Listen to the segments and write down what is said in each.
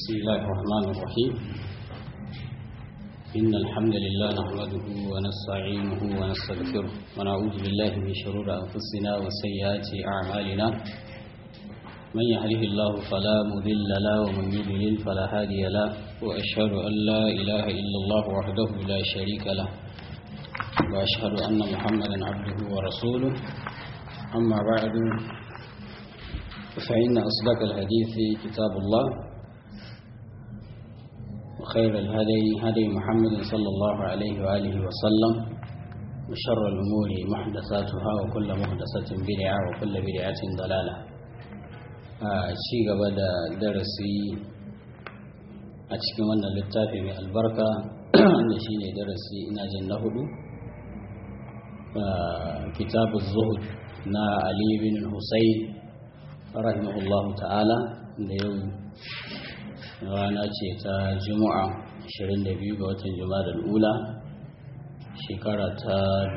بسم الله الرحمن الرحيم إن الحمد لله نحمده ونستعينه ونستغفره ونعوذ بالله من شرور أنفسنا وسيئات أعمالنا من يهده الله فلا مضل له ومن يضلل فلا هادي له وأشهد أن لا إله إلا الله وحده لا شريك له وأشهد أن محمدا عبده ورسوله أما بعد فإن أصدق الحديث كتاب الله وخير الهدي هدي محمد صلى الله عليه وآله وسلم وشر الأمور محدثاتها وكل محدثة بدعة وكل بدعة ضلالة شيء قبل درسي أتشكي من اللتافي من البركة wanda shi ne darasi ina jin na hudu kitabu zuhud na ali bin husayn rahimahullahu ta'ala da yau rana ce ta juma'a 22 ga watan juma'a da ula shekara ta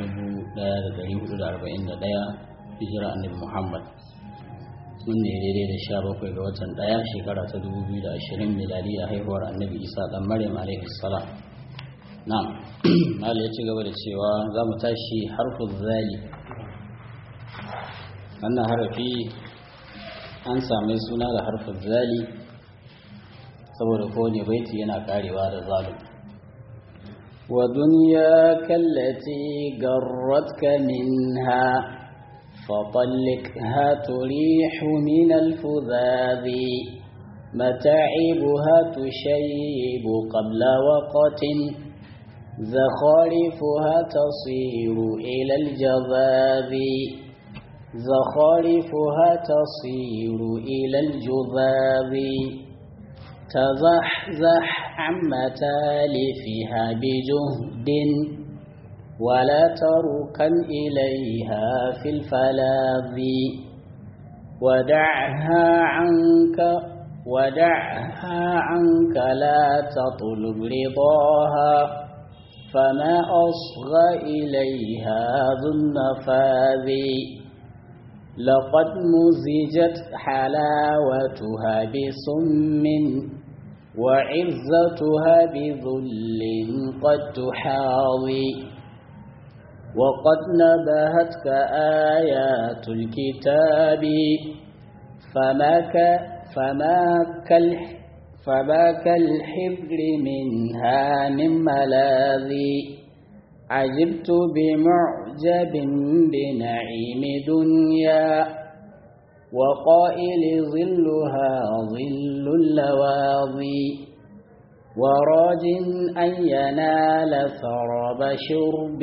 1441 hijira annabi muhammad sun ne daidai da 17 ga watan daya shekara ta 2020 miladi a haihuwar annabi isa dan maryam alaihi salam na'am mal ya ci gaba da cewa za mu tashi harfin zali wannan harafi an same suna da harfin zali saboda kowane baiti yana karewa da zalim wa duniya kallati garratka minha فطلقها تريح من الفذاذ متاعبها تشيب قبل وقت زخارفها تصير إلى الجذاذ زخارفها تصير إلى الجذاذ تزحزح عن متالفها بجهد ولا تركن إليها في الفلاذ ودعها عنك ودعها عنك لا تطلب رضاها فما أصغى إليها ذو النفاذ لقد مزجت حلاوتها بسم وعزتها بذل قد تحاضي وقد نبهتك آيات الكتاب فما ك فما كالح فما كالحبر منها من ملاذي عجبت بمعجب بنعيم دنيا وقائل ظلها ظل اللواظي وراج أن ينال ثرب شرب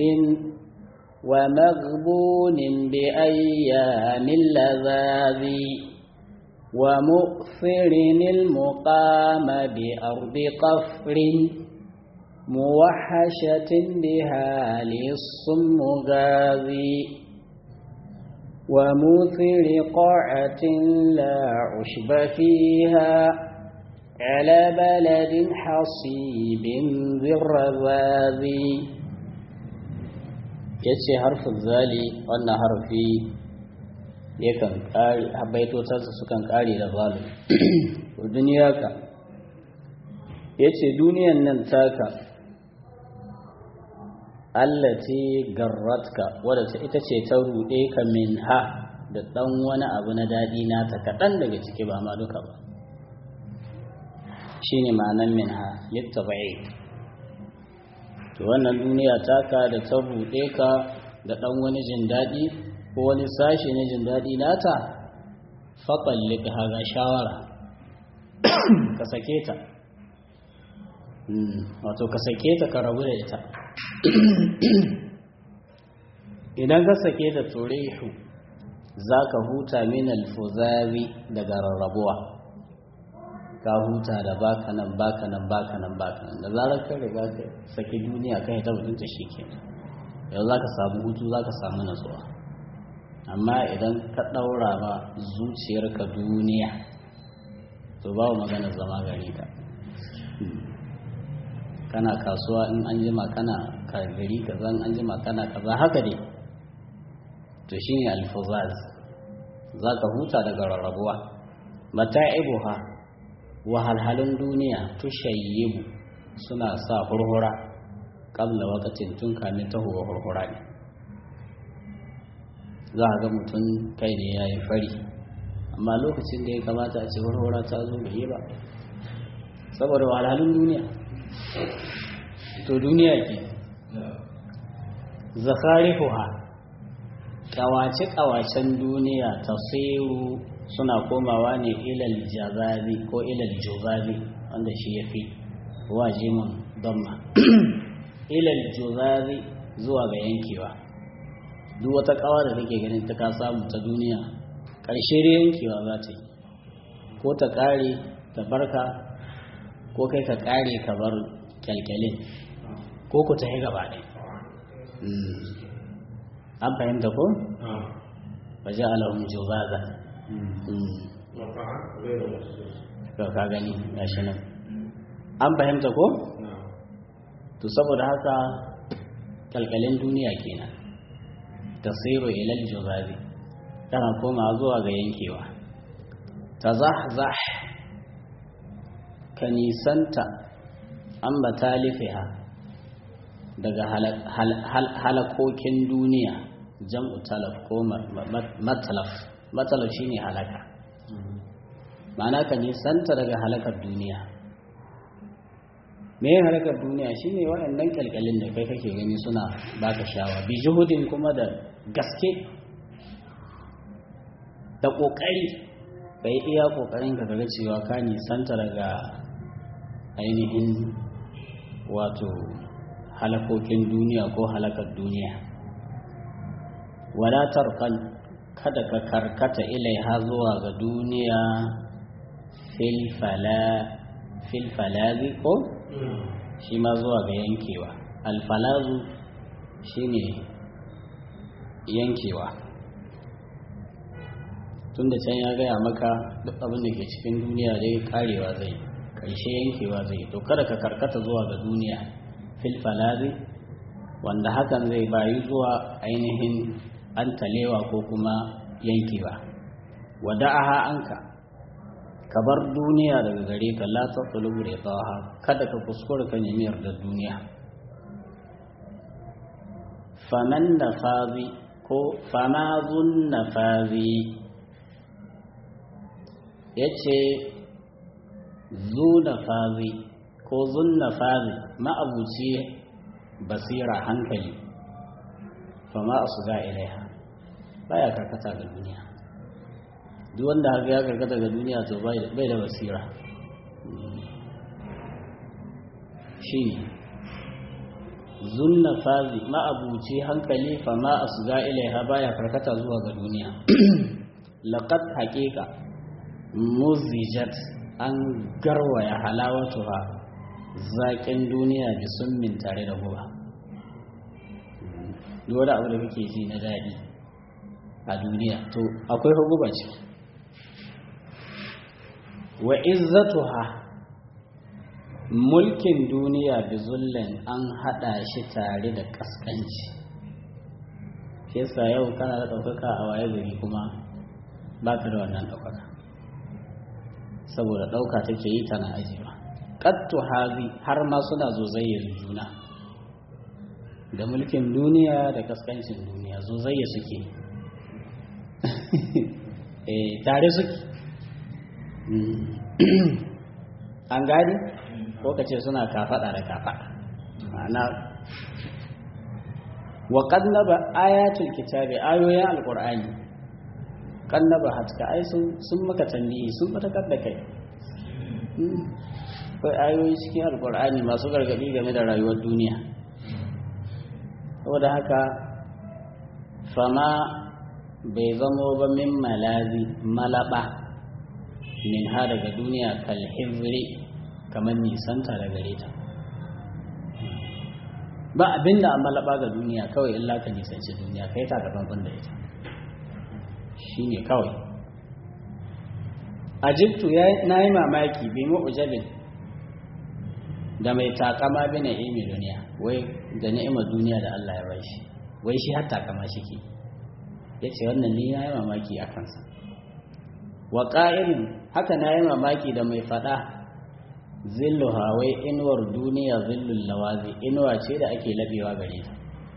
ومغبون بأيام اللذاذ ومؤثر المقام بأرض قفر موحشة بها للصم غاذي وموثر قاعة لا عشب فيها على بلد حصيب ذي الرذاذ yace harfin zali wannan harfi yakan kare baitotarsa sukan kare da zalim duniya ka yace duniyan nan taka allati garratka wadda ita ce ta ruɗe ka min ha da ɗan wani abu na daɗi nata kaɗan daga ciki ba ma duka ba shi ne ma'anan min ha littafa'i to wannan duniya taka da ta ruɗe ka da ɗan wani jin daɗi ko wani sashi na jin daɗi nata faƙalli ka haga shawara ka sake ta wato ka sake ta ka rabu da ita idan ka sake da turihu za ka huta min alfuzari daga rarrabuwa ka huta da baka nan baka nan baka nan baka nan da zarar ka riga ka saki duniya kai ta mutunta shi ke yau za ka samu hutu za ka samu natsuwa amma idan ka ɗaura ma zuciyarka duniya to ba magana zama gari ka kana kasuwa in an jima kana gari kaza in an jima kana kaza haka dai to shine alfuzaz za ka huta daga rarrabuwa mata'ibuha wahalhalun duniya tushayyibu suna sa hurhura ƙabla wakatin tun kamin tahowa hurhura ne za a ga mutum kai ne ya yi fari amma lokacin da ya kamata a ce hurhura ta zo bai yi ba saboda wahalhalun duniya to duniya ke zakarifuha kawace-kawacen duniya tasiru suna komawa ne ilal jazazi ko ilal juzazi wanda shi ya fi wajimin damma ilal juzazi zuwa ga yankewa duk wata kawa da take ganin ta ka samu ta duniya ƙarshe da yankewa za ta yi ko ta ƙare ta barka ko kai ka ƙare ka bar kyalkyalin ko ku ta yi gaba ɗaya an fahimta ko? waje alahun jubaza ka ka gani ya shi nan an fahimta ko? to saboda haka kalkalin duniya kenan tasiru ilal jubazi tana koma zuwa ga yankewa ta zah ka nisanta an batalifiha daga halakokin duniya jam'u talaf ko matalaf matalaf shine halaka ma'ana ka nisanta daga halakar duniya me yin halakar duniya shine waɗannan kalkalin da kai kake gani suna baka shawa bi juhudin kuma da gaske da ƙoƙari ka yi iya ƙoƙarin ka ga cewa ka nisanta daga ainihin wato halakokin duniya ko halakar duniya wadatar kan kada ka karkata ilaiha zuwa ga duniya filfalazi ko shi ma zuwa ga yankewa alfalazu shine yankewa tun da can ya gaya maka duk abin da ke cikin duniya dai karewa zai karshe yankewa zai to kada ka karkata zuwa ga duniya filfalazi wanda hakan zai bayi zuwa ainihin an talewa ko kuma yankewa wada'aha anka ka bar duniya daga gare ka la tatlubu ridaha kada ka kuskura ka nemi yardar duniya faman nafazi ko fama zun nafazi yace zu nafazi ko zun nafazi ma'abuci basira hankali fama a su ga ilaiha baya karkata ga duniya duk wanda haka ya karkata ga duniya to bai da basira shi zunna fazi ma'abuci hankali fama a su ga ilaiha baya karkata zuwa ga duniya laƙat haƙiƙa muzijat an garwaya halawatuha zaƙin duniya bi summin tare da guba duk wani abu da kake ji na daɗi a duniya to akwai huguba ciki wa izzatuha mulkin duniya bi zullen an haɗa shi tare da ƙasƙanci yasa yau kana da ɗaukaka a waye gari kuma ba ka da wannan ɗaukaka saboda ɗauka take yi tana ajiyewa ƙattu hazi har ma suna zozayyar juna da mulkin duniya da kaskancin duniya zozayya suke tare suke an gani ko ka ce suna kafaɗa da kafaɗa ma'ana wa ƙannaba ayatul kitabi ayoyin alƙur'ani ƙannaba hatka ai sun maka tambihi sun fatakar da kai akwai ayoyi cikin alƙur'ani masu gargaɗi game da rayuwar duniya saboda haka fama bai zamo ba min malazi malaba min ha daga duniya kalhizri kamar nisanta da gare ta ba abinda a malaba ga duniya kawai illa ka nisanci duniya kai ta gaban da ita shi ne kawai ajibtu na yi mamaki bi mu'jabin da mai takama bi na'imi duniya wai da ni'imar duniya da Allah ya bai shi wai shi har takama shike ya ce wannan ni ya yi mamaki a kansa wa ƙa'irin haka na yi mamaki da mai faɗa zillu hawai inuwar duniya zillun lawazi inuwa ce da ake labewa gare ta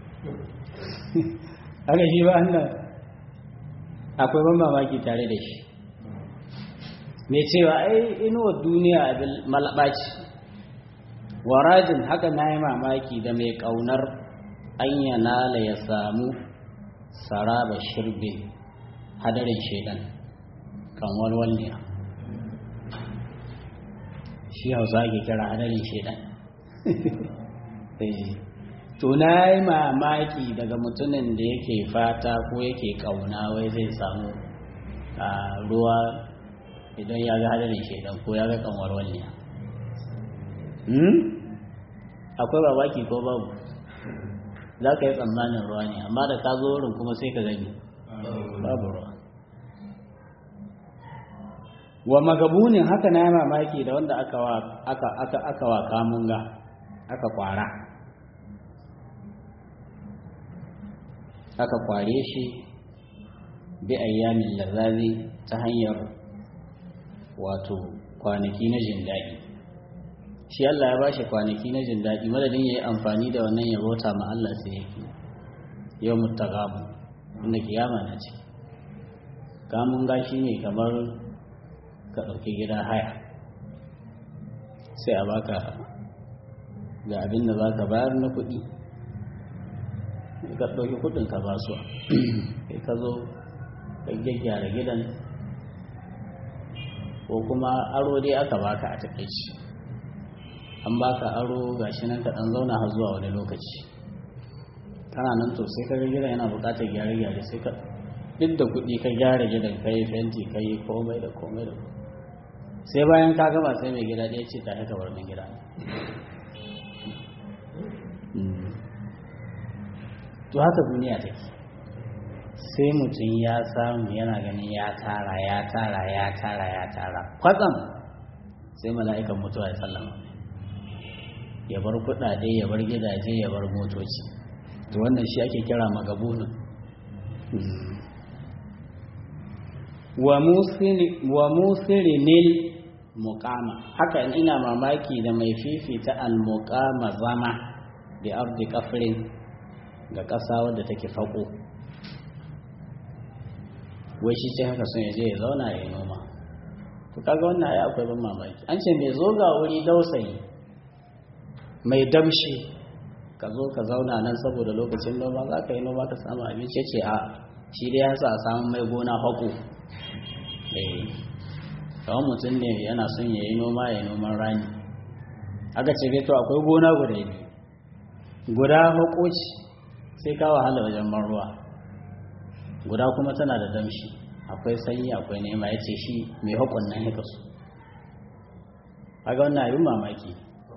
haka shi ba Allah akwai ban mamaki tare da shi mai cewa ai inuwar duniya abin malabaci warajin haka na yi mamaki da mai ƙaunar an yanala ya samu saraba shirbin hadarin shaidan kan walwalniya shi hausa ake kira hadarin shaidan to na yi mamaki daga mutumin da yake fata ko yake kauna wai zai samu a ruwa idan ya ga hadarin shaidan ko ya ga kan walwalniya akwai babaki ko babu za ka yi tsammanin ruwa ne amma da ka zo wurin kuma sai ka gani babu ruwa wa magabunin haka na yi mamaki da wanda aka wa kamunga aka kwara aka kware shi bi ayyamin lazazi ta hanyar wato kwanaki na jin daɗi shi Allah ya bashi kwanaki na jin daɗi madadin ya yi amfani da wannan ya bauta ma Allah sai yake yau mutagabu inda kiyama na ce kamunga shi ne kamar ka ɗauki gida haya sai a baka ga abin da za ka bayar na kuɗi ka ɗauki kuɗin ka basu kai ka zo ka gyaggyara gidan ko kuma aro dai aka baka a takaici an baka aro ga shi nan ka ɗan zauna har zuwa wani lokaci kana nan to sai ka ga gidan yana buƙatar gyare-gyare sai ka duk da kuɗi ka gyara gidan ka yi fenti ka yi komai da komai da komai sai bayan ka gama sai mai gida ɗaya ce ta haka bar min gida to haka duniya take sai mutum ya samu yana ganin ya tara ya tara ya tara ya tara kwatsam sai mala'ikan mutuwa ya sallama ya bar kuɗaɗe ya bar gidaje ya bar motoci to wannan shi ake kira magabunin wa musirinil muqama haka in ina mamaki da mai fifita al-muqama zama bi ardi kafrin ga ƙasa wadda take faƙo wai shi ce haka sun yaje ya zauna ya noma to kaga wannan ai akwai ban mamaki an ce mai zo ga wuri dausayi mai damshi ka zo ka zauna nan saboda lokacin noma za ka yi noma ka samu abinci ce a shi dai ya sa a samu mai gona haƙo kawai mutum ne yana son ya yi noma ya noman rani aka ce to akwai gona guda biyu guda haƙoci sai ka wahala wajen ruwa guda kuma tana da damshi akwai sanyi akwai nema ya ce shi mai haƙon nan ya kasu aga wannan abin mamaki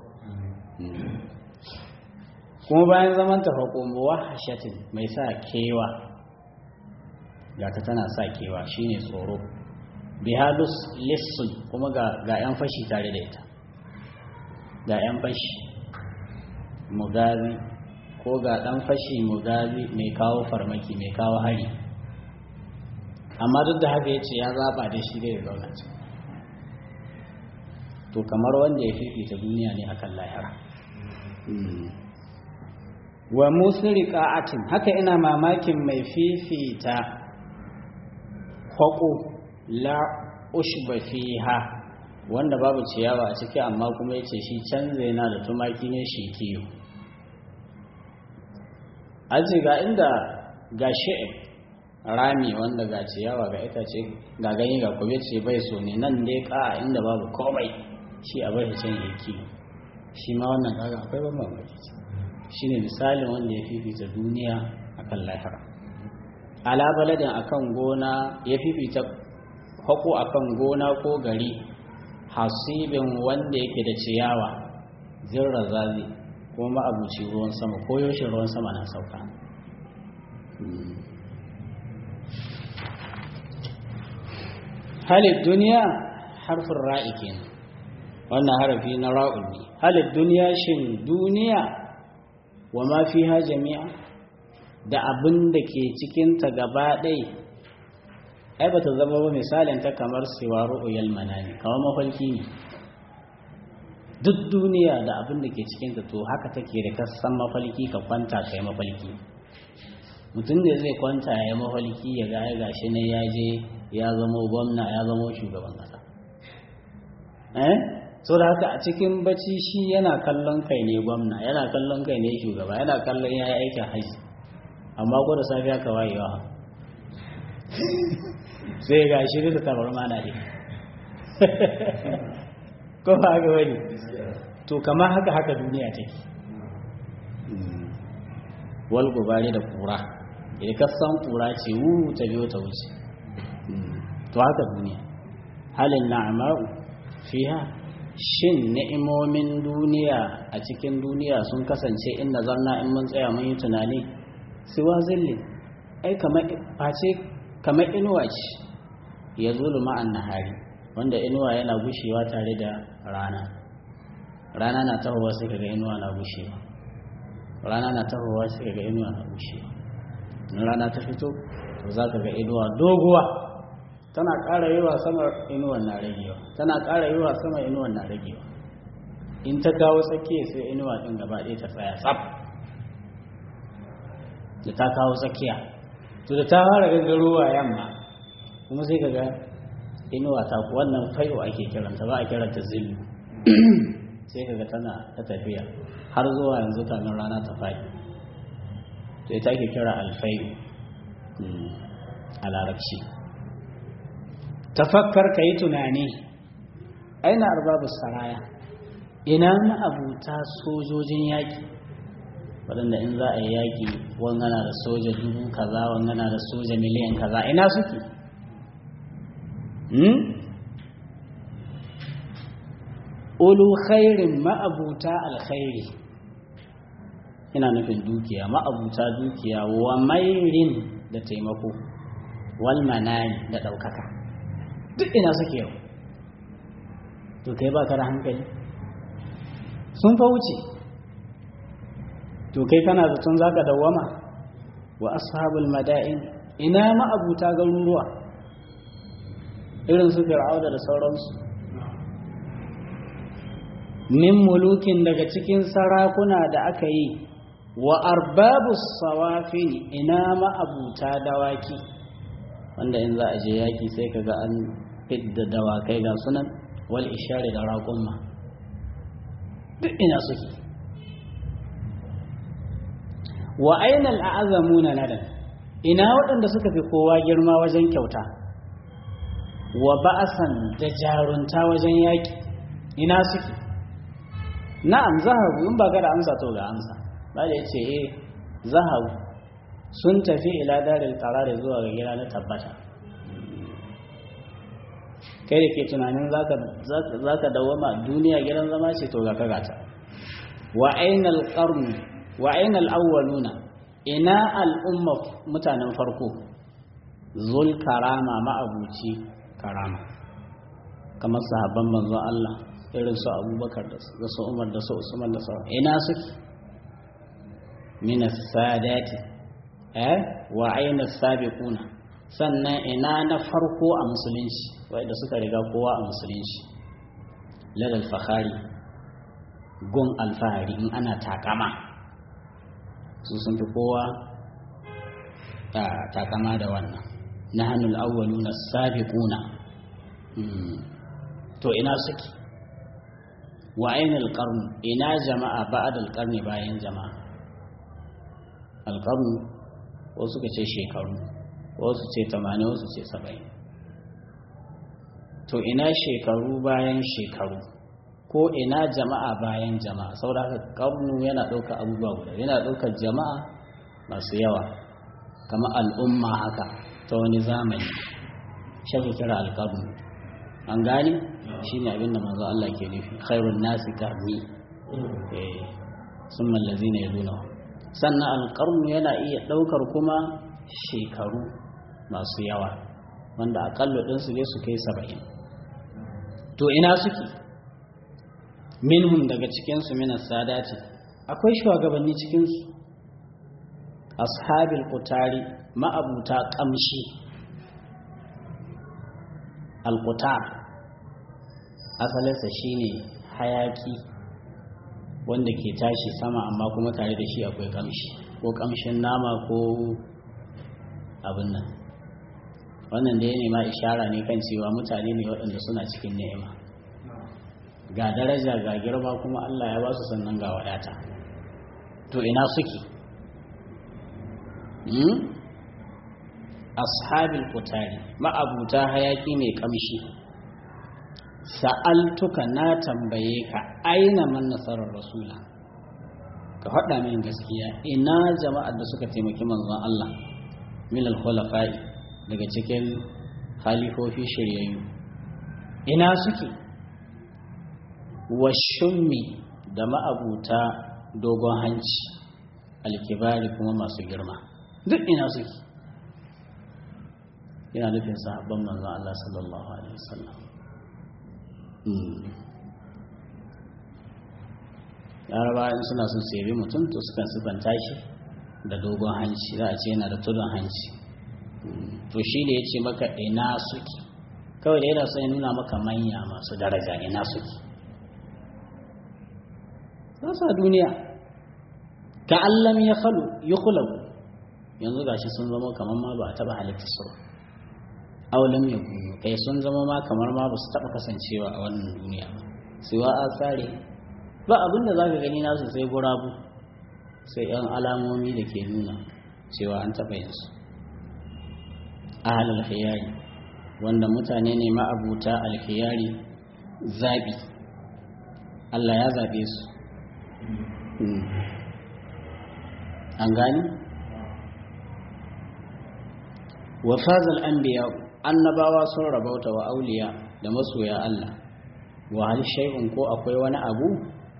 kuma bayan zaman ta haƙo muwa hashatin mai sa kewa gata tana sa kewa shine tsoro bihalus lissun kuma ga 'yan fashi tare da ita ga 'yan fashi mugazi ko ga ɗan fashi mugazi mai kawo farmaki mai kawo hari amma duk da haka ya ce ya zaɓa da shi da ya zauna can to kamar wanda ya fifita duniya ne akan lahira wa musiri ƙa'atin haka ina mamakin mai fifita haƙo la ushba fiha wanda babu ciyawa a ciki amma kuma yace shi canza yana da tumaki ne shi kiyo aji ga inda ga shi'ib rami wanda ga ciyawa ga itace ga ganye ga kube ce bai so ne nan dai ka inda babu komai shi a bai can ya kiyo shi ma wannan kaga akwai ban mamaki shine misalin wanda ya fifita duniya akan lahira ala baladin akan gona ya fifita hako akan gona ko gari hasibin wanda yake da ciyawa zirra zazi ko ma'abuci ruwan sama ko yaushe ruwan sama na sauka halin duniya harfin ra'i kenan wannan harafi na ra'ul ne halin duniya shin duniya wa ma fiha jami'a da abin da ke cikinta gaba ɗai ai bata zama ba misalin ta kamar siwaru uyal manani kamar mafalki ne duk duniya da abin da ke cikin ta to haka take da kasan mafalki ka kwanta kai mafalki mutum da zai kwanta ya yi mafalki ya ga gashi ne ya je ya zama gwamna ya zama shugaban kasa eh so da haka a cikin bacci shi yana kallon kai ne gwamna yana kallon kai ne shugaba yana kallon ya yi aikin haji amma ko da safiya ka wayewa sai ga shi da tabar mana ne ko ba haka wani to kama haka haka duniya take wal gubari da kura idan ka san kura ce wu ta biyo ta wuce to haka duniya halin na'ama'u fiha shin ni'imomin duniya a cikin duniya sun kasance in nazarna in mun tsaya mun yi tunani siwa zilli ai kamar face kamar inuwa ce ya zulu ma'an nahari wanda inuwa yana gushewa tare da rana rana na tahowa sai kaga inuwa na gushewa rana na tahowa sai kaga inuwa na gushewa in rana ta fito to za ka ga inuwa doguwa tana ƙara yiwa sama inuwan na ragewa tana ƙara yiwa sama inuwan na ragewa in ta kawo tsakiya sai inuwa ɗin gaba ɗaya ta tsaya tsaf da ta kawo tsakiya to da ta fara gangarowa yamma kuma sai ka ga inuwa ta wannan fayo ake kiranta ba a kiranta zillu sai ka ga tana ta tafiya har zuwa yanzu kamin rana ta faɗi to ita ake kira alfayu a larabci tafakkar ka yi tunani aina arbabu saraya ina ma'abuta sojojin yaƙi waɗanda in za a yi yaƙi wangana da soja dubu kaza wangana da soja miliyan kaza ina suke ulu khairin ma'abuta alkhairi ina nufin dukiya ma'abuta dukiya wa mairin da taimako wal manani da ɗaukaka duk ina suke yau to kai ba ka da hankali sun fa wuce to kai kana zaton za ka dawwama wa ashabul mada'in ina ma'abuta garuruwa irin su fir'auna da sauransu min mulukin daga cikin sarakuna da aka yi wa arbabu sawafin ina ma'abuta dawaki wanda in za a je yaki sai kaga an fidda dawakai ga sunan wal ishari da raƙumma duk ina suke wa ainal a'azamuna nadan ina waɗanda suka fi kowa girma wajen kyauta wa ba'asan da jarunta wajen yaki ina suke na'am zahabu in ba ka da amsa to ga amsa ba da yace eh zahabu sun tafi ila daril qarari zuwa ga gida na tabbata kai da ke tunanin zaka zaka dawama duniya gidan zama ce to ga ka gata wa ainal qarn wa ainal awwaluna ina al'umma mutanen farko zul karama ma'abuci karama kamar sahabban manzon Allah irin su abubakar da su umar da su usman da sauran ina suke minas sadati eh wa aina sabiquna sannan ina na farko a musulunci wanda suka riga kowa a musulunci ladal fakhari gun alfahari in ana takama su sun fi kowa takama da wannan nahanul awwaluna sabiquna to ina suke wa ainihin alƙarnu ina jama'a ba'ad alƙarni bayan jama'a alƙarnu wasu ka ce shekaru wasu ce tamanin wasu ce saba'in to ina shekaru bayan shekaru ko ina jama'a bayan jama'a saboda haka ƙarnu yana ɗaukar abubuwa guda yana ɗaukar jama'a masu yawa kama al'umma haka ta wani zamani shafi kira alƙarnu an gani shi ne abinda manzo Allah ke nufi khairun nasi karni sun mallazi ne ya sannan alƙarnu yana iya ɗaukar kuma shekaru masu yawa wanda aƙalla ɗinsu ne su kai saba'in to ina suke minhum daga cikinsu minas sadati akwai shugabanni cikinsu ashabil kutari ma'abuta ƙamshi alkutar asalinsa shine hayaki wanda ke tashi sama amma kuma tare da shi akwai kamshi ko kamshin nama ko abin nan wannan da ya nema ishara ne kan cewa mutane ne waɗanda suna cikin ni'ima ga daraja ga girma kuma Allah ya ba su sannan ga wadata to ina suke ashabil kutari ma'abuta hayaki mai kamshi sa'altuka na tambaye ka aina man nasarar rasula ka faɗa min gaskiya ina jama'ar da suka taimaki manzon Allah min al-khulafa'i daga cikin halifofi shiryayyu ina suke washummi da ma'abuta dogon hanci alkibari kuma masu girma duk ina suke yana nufin sahabban manzon Allah sallallahu alaihi wasallam laraba in suna son su yabi mutum to sukan sifanta shi da dogon hanci za a ce yana da tudun hanci to shi da ya ce maka ina suke kawai da yana son ya nuna maka manya masu daraja ina suke za su a duniya ka allam ya khalu yi kulaku yanzu gashi sun zama kamar ma ba a taba halitta su ba aulam ya gudu kai sun zama ma kamar ma ba su taba kasancewa a wannan duniya ba siwa a tsare ba abin da za ka gani nasu sai gurabu sai yan alamomi da ke nuna cewa an taɓa yinsu ahal alkhiyari wanda mutane ne ma'abuta alkhiyari zaɓi Allah ya zaɓe su an gani wa fazal anbiya annabawa sun rabauta wa auliya da masoya Allah wa hal shay'un ko akwai wani abu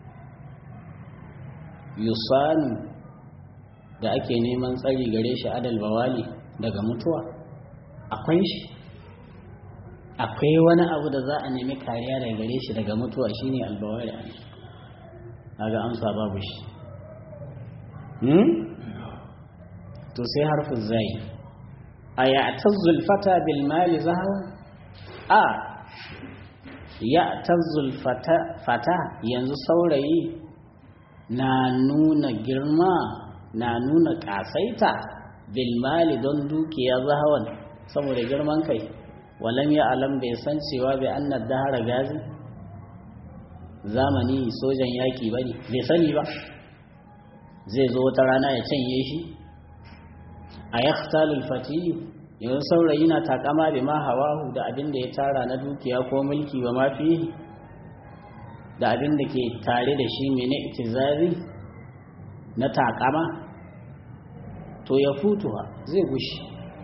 yusanu da ake neman tsari gare shi adal bawali daga mutuwa akwai shi akwai wani abu da za a nemi kariya daga gare shi daga mutuwa shine albawali kaga amsa babu shi hmm to sai harfin zai a ya'tazzul fata bil mali zahawa a ya'tazzul fata fata yanzu saurayi na nuna girma na nuna kasaita bilmali don dukiya zahawan saboda girman kai walam ya alam bai san cewa bai annar dahara gazi zamani sojan yaki ba ne bai sani ba zai zo wata rana ya canye shi a yaktalul fatiyu yanzu saurayi na takama bi ma hawahu da abin da ya tara na dukiya ko mulki ba ma fiye da abin da ke tare da shi mene itizari na takama to ya futuwa zai gushi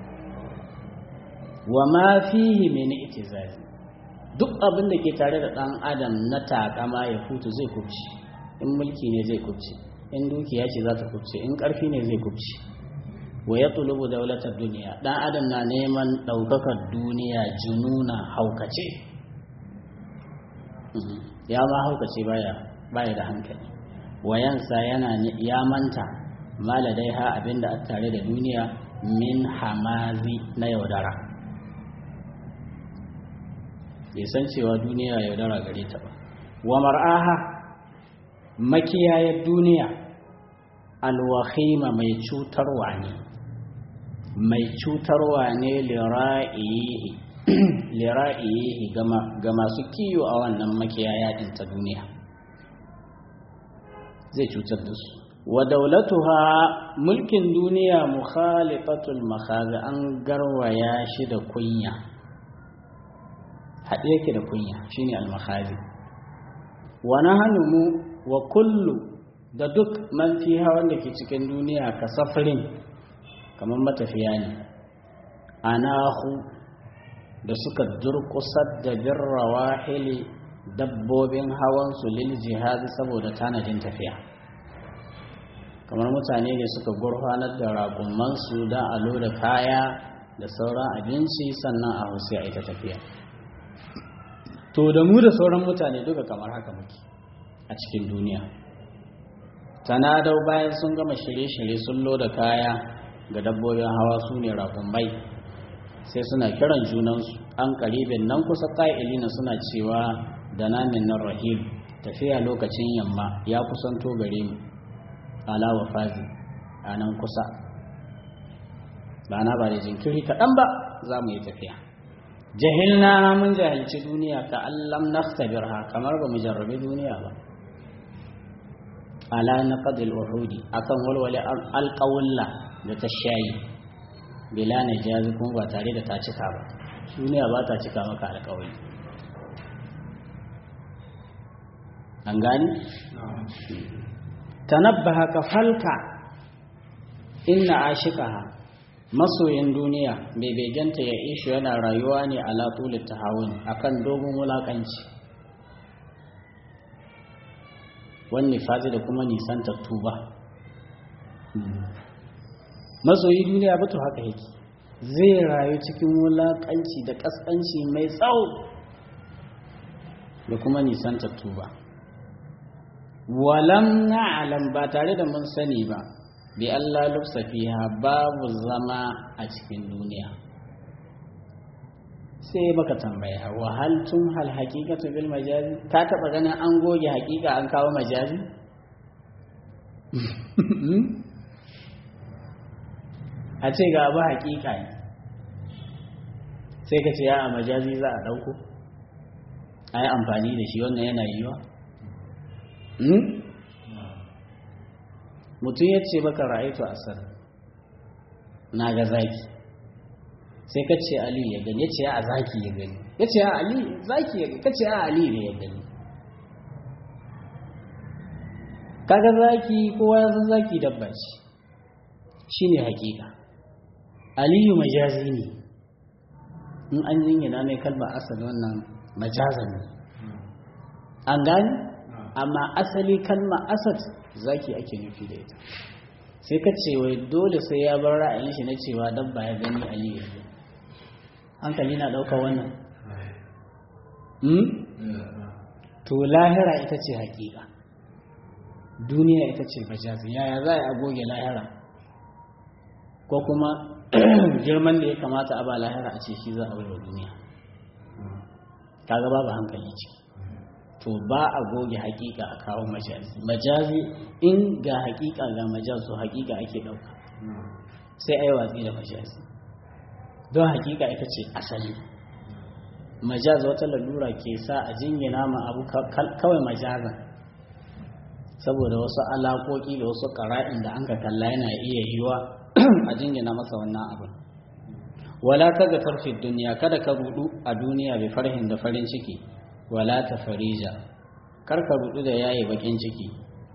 wa ma fihi mene itizari duk abin da ke tare da ɗan adam na takama ya futu zai kubci in mulki ne zai kubci in dukiya ce za ta kubce in ƙarfi ne zai kubci wa ya tulubu daulatar duniya ɗan adam na neman ɗaukakar duniya jununa haukace ya ma haukace baya baya da hankali wayansa yana ya manta maladai ha abinda a tare da duniya min hamazi na yaudara bai san cewa duniya yaudara gare ta ba wa mar'aha makiyayar duniya alwahima mai cutarwa ne mai cutarwa ne lira'ihi lira'ihi ga masu kiyo a wannan makiyaya din ta duniya zai cutar da su wa daulatuha mulkin duniya mukhalifatul makhazi an garwaya shi da kunya haɗe yake da kunya shine al-makhazi wa nahnu mu wa kullu da duk man fiha wanda ke cikin duniya ka safarin kamar matafiya ne anahu da suka durkusar da birrawa hili dabbobin hawansu lil jihadi saboda tanadin tafiya kamar mutane ne suka gurfanar da raƙumansu don a loda kaya da sauran abinci sannan a hausa a ita tafiya to da mu da sauran mutane duka kamar haka muke a cikin duniya tanadau bayan sun gama shirye-shirye sun loda kaya ga dabbobin hawa su ne raƙumai sai suna kiran junansu an karibin nan kusa ƙa'ilina suna cewa da namin nan rahim tafiya lokacin yamma ya kusanto gare mu ala wa fazi a nan kusa ba na ba da jinkiri kaɗan ba za mu yi tafiya jahilna mun jahilci duniya ka allam naktabirha kamar ba mu jarrabi duniya ba ala na qadil uhudi akan walwale alƙawulla da ta shayi bila na jazi kuma ba tare da ta cika ba duniya ba ta cika maka alƙawari an gani tanabbaha ka falka inna ashikaha masoyin duniya mai begenta ya ishu yana rayuwa ne a latulun tahawun akan dogon wulakanci wani fazi da kuma nisan tattuba masoyi duniya batu haka yake zai rayu cikin wulakanci da kaskanci mai tsawo da kuma nisan tattuba walam na'lam ba tare da mun sani ba bi Allah lufsa fiha babu zama a cikin duniya sai baka tambaya wa hal tun hal haqiqatu bil majazi ka taba ganin an goge haqiqa an kawo majazi a ce ga abu haqiqa ne sai ka ce ya a majazi za a dauko ai amfani da shi wannan yana yiwa mutum ya ce baka ra'aitu asar na ga zaki sai ka ce ali ya gani ya ce a zaki ya gani ya ce a ali zaki ya gani ka ce a ali ne ya gani kaga zaki kowa ya san zaki dabba ce shi ne hakika aliyu majazi ne in an jingina mai kalmar asali wannan majazan ne an gani amma asali kalma asad zaki ake nufi da ita sai ka ce wai dole sai ya bar ra'ayin shi na cewa dabba ya gani aliyu ya hankali na ɗauka wannan to lahira ita ce hakika duniya ita ce bajazi yaya za a goge lahira ko kuma girman da ya kamata a ba lahira a ce shi za a wa duniya kaga babu hankali ciki to ba a goge hakika a kawo majazi majazi in ga hakika ga majazi hakika ake dauka sai ai watsi da majazi don hakika ita ce asali majazi wata lalura ke sa a jingina ma abu kawai majazan saboda wasu alaƙoƙi da wasu ƙara'in da an ka kalla yana iya yiwa a jingina masa wannan abin wala ta ga tarfin duniya kada ka rudu a duniya bai farhin da farin ciki wala ta farija karka rudu da yayi bakin ciki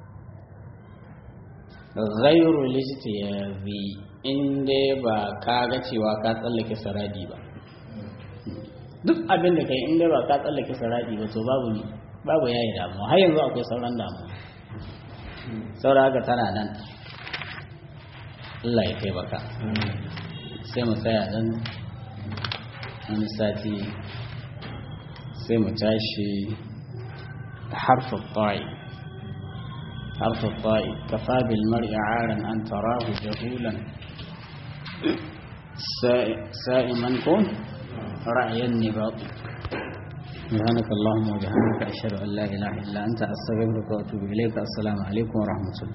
ghayru lijtiyazi in dai ba ka ga cewa ka tsallake saradi ba duk abin da kai in dai ba ka tsallake saradi ba to babu ne babu yayi damuwa har yanzu akwai sauran damuwa saura haka tana nan Allah ya kai baka sai mu tsaya dan wani sati sai mu tashi harfin ta'i harfin ta'i kafa bil mar'i aran an tarahu jahulan sa'iman kun ra'ayin nibati سبحانك اللهم وبحمدك أشهد أن لا إله إلا أنت أستغفرك وأتوب إليك السلام عليكم ورحمة الله